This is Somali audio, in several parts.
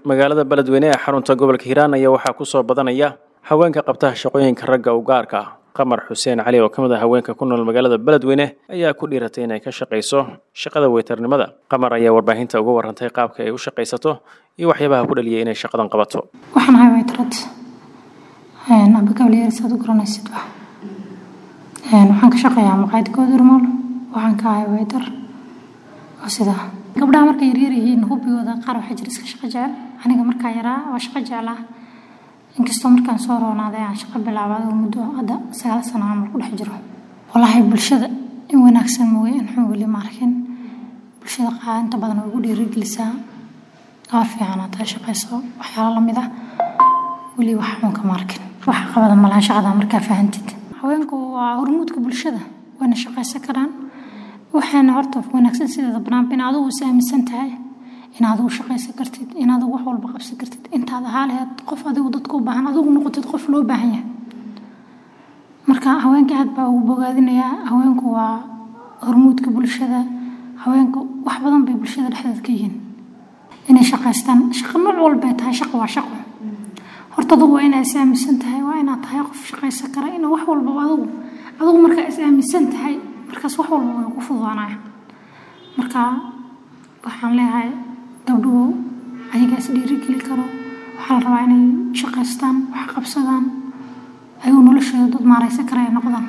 magaalada beledweyne ee xarunta gobolka hiiraan ayaa waxaa kusoo badanaya haweenka qabtaha shaqooyinka ragga u gaarka ah qamar xuseen cali oo ka mid ah haweenka ku nool magaalada beledweyne ayaa ku dhiiratay inay ka shaqayso shaqada weytarnimada qamar ayaa warbaahinta uga warantay qaabka ay u shaqaysato iyo waxyaabaha ku dhaliyay inay shaqadan qabato waxaan ahay waytarad amba gabalyaarisaad u garanaysid wax waxaan ka shaqeeyaa maqaayad goodurmool waxaan ka ahay waytar oo sidaa gabdhaha markay yaryar yihiin hubigooda qaar waxaa jira iska shaqo jecel aniga markaa yaraa waa shaqo jeclaa inkastoo markaan soo roonaaday aan shaqo bilaabay oo muddo hadda sagaal sano camal ku dhex jiro walaahi bulshada in wanaagsan mooye in xun weli ma arkin bulshada qaa inta badan way ugu dhiirigelisaa gabar fiican aad tahay shaqayso waxyaalo lamid ah weli wax xun kama arkin wax qabada malaha shaqada markaa fahantid haweenku waa hormuudka bulshada wayna shaqaysan karaan waxaana horta wanaagsan sideeda banaanba in adigu is aaminsan tahay in adigu shaqaysan kartid in adigu wax walba qabsan kartid intaad ahaa laheyd qof adigu dadka u baahan adigu noqotid qof loo baahan yahay marka haweenka aad baa ugu bogaadinayaa haweenku waa hormuudka bulshada haweenku wax badan bay bulshada dhexdeed ka yihiin inay shaqaystaan shaqo nooc walbay tahay shaqo waa shaqo horta adigu waa inaad is aaminsan tahay waa inaad tahay qof shaqaysan kara ina wax walbaba adigu adigu markaa is aaminsan tahay markaas wax walba way ku fududaanaya marka waxaan leeyahay gabdhuhu ayagaa is dhiirigeli karo waxaa la rabaa inay shaqaystaan wax qabsadaan ayuu noloshooda dad maaraysan kara ay noqdaan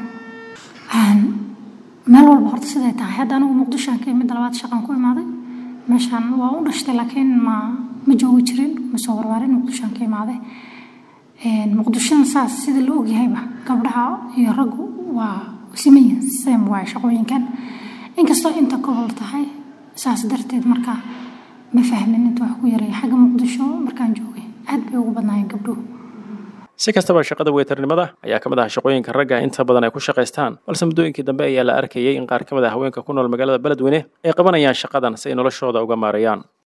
meel walba horta siday tahay hadda anigu muqdishoan ka imid labaad shaqan ku imaaday meeshaan waa u dhashtay laakiin ma ma joogi jirin ma soo warwaarin muqdishoan ka imaaday muqdishona saas sida la ogyahayba gabdhaha iyo raggu waa simayin same waay shaqooyinkan inkastoo inta gobol tahay saas darteed marka ma fahmin inta wax ku yaray xagga muqdisho markaan joogay aad bay ugu badnaayeen gabdhuhu si kastaba shaqada weytarnimada ayaa ka mid ah shaqooyinka ragga inta badan ay ku shaqaystaan balse muddooyinkii dambe ayaa la arkayay in qaar ka mid ah haweenka ku nool magaalada beledweyne ay qabanayaan shaqadan si ay noloshooda uga maareeyaan